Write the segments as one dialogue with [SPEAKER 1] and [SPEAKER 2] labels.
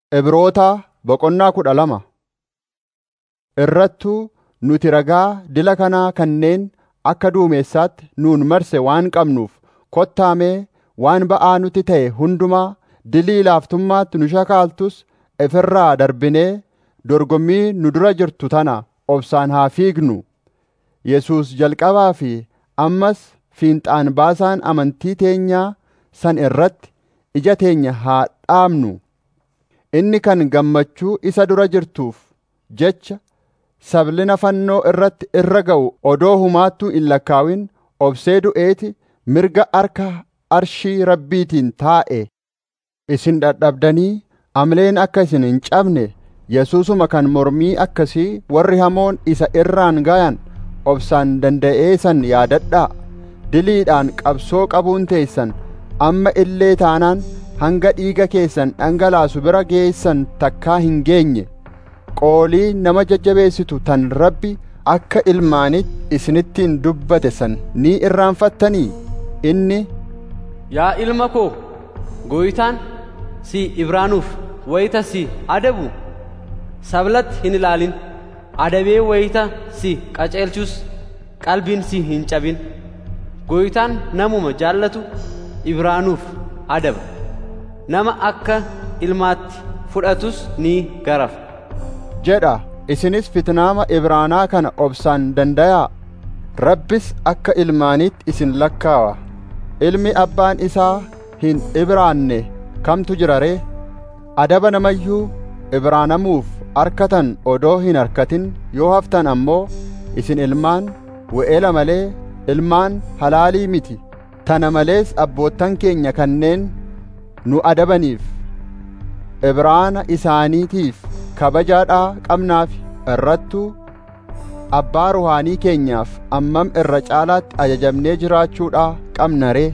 [SPEAKER 1] Ibrootaa boqonnaa kudha lama Irrattuu nuti ragaa dila kanaa kanneen akka duumessaatti nuun marse waan qabnuuf kottaa mee waan ba'aa nutti ta'e hundumaa dilii laaftummaatti nu shakaaltus ifirraa darbinee dorgommii nu dura jirtu tana obsaan haa fiignu. Yesuus jalqabaa fi ammas fiinxaan baasaan amantii teenyaa san irratti ija teenya haa dhaabnu. Inni kan gammachuu isa dura jirtuuf jecha sablina fannoo irratti irra ga'u odoo humaattuu hin lakkaawin obsee du'eeti mirga harka arshii rabbiitiin taa'e. Isin dadhabdanii amleen akka isin hin cabne Yesuusuma kan mormii akkasii warri hamoon isa irraan gayan obsaan danda'ee san yaadadhaa. Diliidhaan qabsoo qabuun teessan amma illee taanaan hanga dhiiga keessan dhangalaasu bira geessan takkaa hin geenye. Qoolii nama jajjabeessitu tan Rabbi akka ilmaanitti isinittiin dubbate san ni irraanfattanii? Inni
[SPEAKER 2] Yaa ilma koo, gooytaan si ibraanuuf wayita si adabu sablatti hin ilaalin. Adabee wayita si qaceelchus qalbiin si hin cabin. Gooytaan namuma jaallatu ibraanuuf adaba. Nama akka ilmaatti fudhatus ni garafa.
[SPEAKER 1] jedha isinis fitnaama Ibraanaa kana obsaan dandayaa. Rabbis akka ilmaaniitti isin lakkaawa. Ilmi abbaan isaa hin ibraanne kamtu jira ree? Adaba namayyuu ibraanamuuf arkatan odoo hin arkatin yoo haftan ammoo isin ilmaan we'ela malee ilmaan halaalii miti. Tana malees abboottan keenya kanneen nu adabaniif ibraana isaaniitiif kabajaadhaa qabnaaf irrattuu abbaa ruhaanii keenyaaf ammam irra caalaatti ajajamnee jiraachuudhaa qabna ree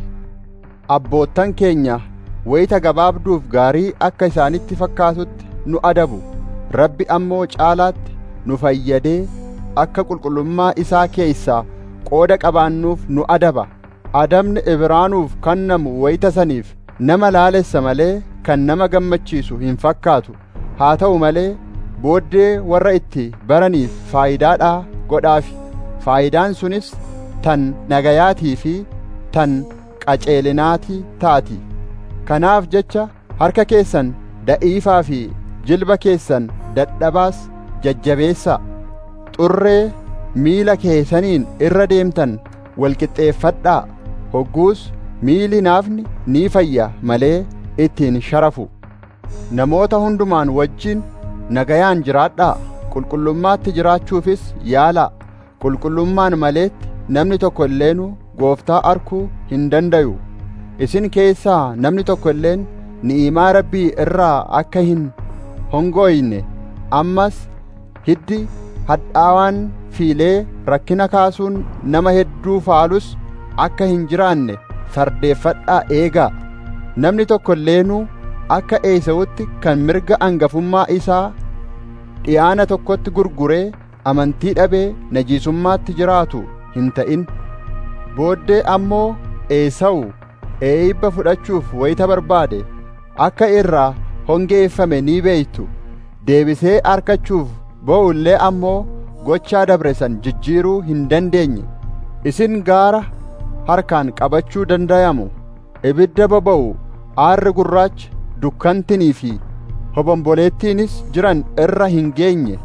[SPEAKER 1] abboottan keenya wayita gabaabduuf gaarii akka isaanitti fakkaatutti nu adabu rabbi ammoo caalaatti nu fayyadee akka qulqullummaa isaa keessaa qooda qabaannuuf nu adaba adabni ibraanuuf kennamu wayita saniif nama laalessa malee kan nama gammachiisu hin fakkaatu haa ta'u malee booddee warra itti baraniif faayidaadhaa godhaafi faayidaan sunis tan nagayaatii fi tan qaceelinaatii taati kanaaf jecha harka keessan da'iifaa fi jilba keessan dadhabaas jajjabeessaa xurree miila keessaniin irra deemtan walqixxeeffadhaa hogguus miili naafni ni fayya malee ittiin sharafu namoota hundumaan wajjin nagayaan jiraadhaa qulqullummaatti jiraachuufis yaalaa qulqullummaan maleetti namni tokko illeenuu gooftaa arkuu hin dandayu isin keessaa namni tokko illeen ni'imaa rabbii irraa akka hin hongoyne ammas hiddi hadhaawaan fiilee rakkina kaasuun nama hedduu faalus akka hin jiraanne fardeeffadhaa eegaa namni tokko illeenuu akka eesawutti kan mirga angafummaa isaa dhiyaana tokkotti gurguree amantii dhabee najiisummaatti jiraatu hin ta'in booddee ammoo eesawu eeyibba fudhachuuf wayita barbaade akka irraa hongeeffame ni beeytu deebisee arkachuuf bo'ullee ammoo gochaa dabre san jijjiiruu hin dandeenye isin gaara harkaan qabachuu dandayamu ibidda boba'u aarri gurraachi dukkantinii fi hobomboleettiinis jiran irra hin geenye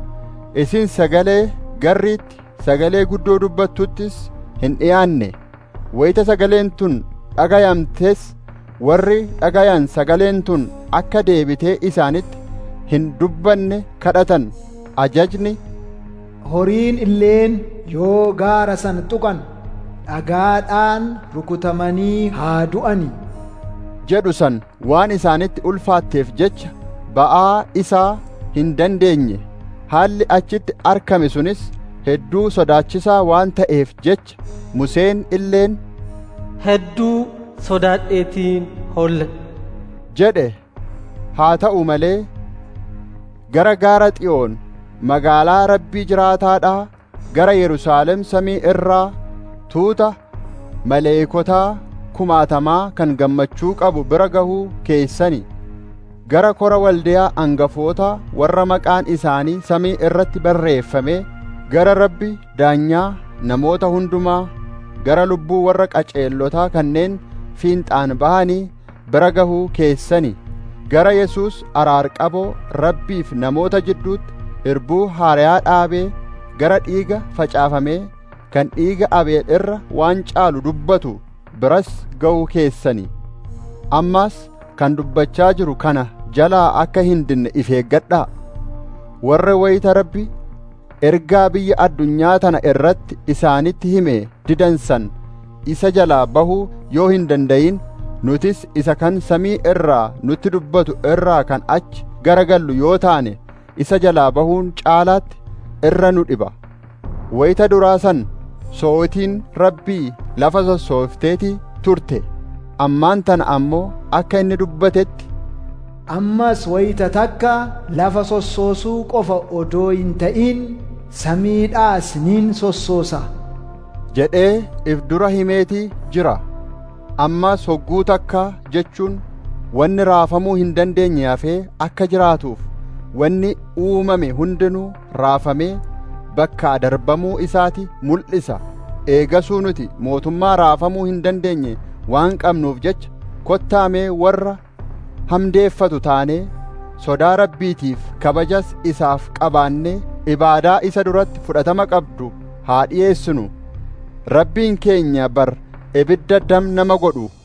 [SPEAKER 1] isin sagalee garriitti sagalee guddoo dubbattuttis hin dhiyaanne wayita sagaleen tun dhagayamtes warri dhagayan sagaleen tun akka deebitee isaanitti hin dubbanne kadhatan ajajni
[SPEAKER 3] horiin illeen yoo gaara san tuqan dhagaadhaan rukutamanii haa du'ani
[SPEAKER 1] jedhu san waan isaanitti ulfaatteef jecha ba'aa isaa hin dandeenye haalli achitti arkame sunis hedduu sodaachisaa waan ta'eef jecha Museen illeen
[SPEAKER 4] hedduu sodaadheetiin holle
[SPEAKER 1] jedhe haa ta'u malee gara gaara xiyoon magaalaa rabbii jiraataadhaa gara Yerusaalem samii irraa tuuta maleekotaa kumaatamaa kan gammachuu qabu bira gahuu keessani gara kora waldiyaa angafootaa warra maqaan isaanii samii irratti barreeffame gara rabbi daanyaa namoota hundumaa gara lubbuu warra qaceellotaa kanneen fiinxaan bahanii bira gahuu keessani gara Yesuus araarqaboo rabbiif namoota jidduutti irbuu haariyaa dhaabee gara dhiiga facaafamee kan dhiiga abeel irra waan caalu dubbatu biras ga'uu keessani ammas kan dubbachaa jiru kana jalaa akka hin dinne if eeggadhaa warra wayita rabbi ergaa biyya addunyaa tana irratti isaanitti hime didansan isa jalaa bahuu yoo hin dandayin nutis isa kan samii irraa nutti dubbatu irraa kan achi garagallu yoo taane isa jalaa bahuun caalaatti irra nu dhiba wayita duraa san sootiin rabbii lafa sossoofteetii turte ammaan tana ammoo akka inni dubbatetti
[SPEAKER 3] ammas wayita takka lafa sossoosuu qofa odoo hin ta'in samiidhaas nin sossoosa
[SPEAKER 1] jedhee if dura himeetii jira ammas hogguu takka jechuun wanni raafamuu hin dandeenye hafee akka jiraatuuf wanni uumame hundinuu raafamee bakkaa darbamuu isaati mul'isa eegasuu nuti mootummaa raafamuu hin dandeenye waan qabnuuf jecha kottaamee warra hamdeeffatu taanee sodaa rabbiitiif kabajas isaaf qabaannee ibaadaa isa duratti fudhatama qabdu haa dhi'eessinu rabbiin keenya bar ibidda dam nama godhu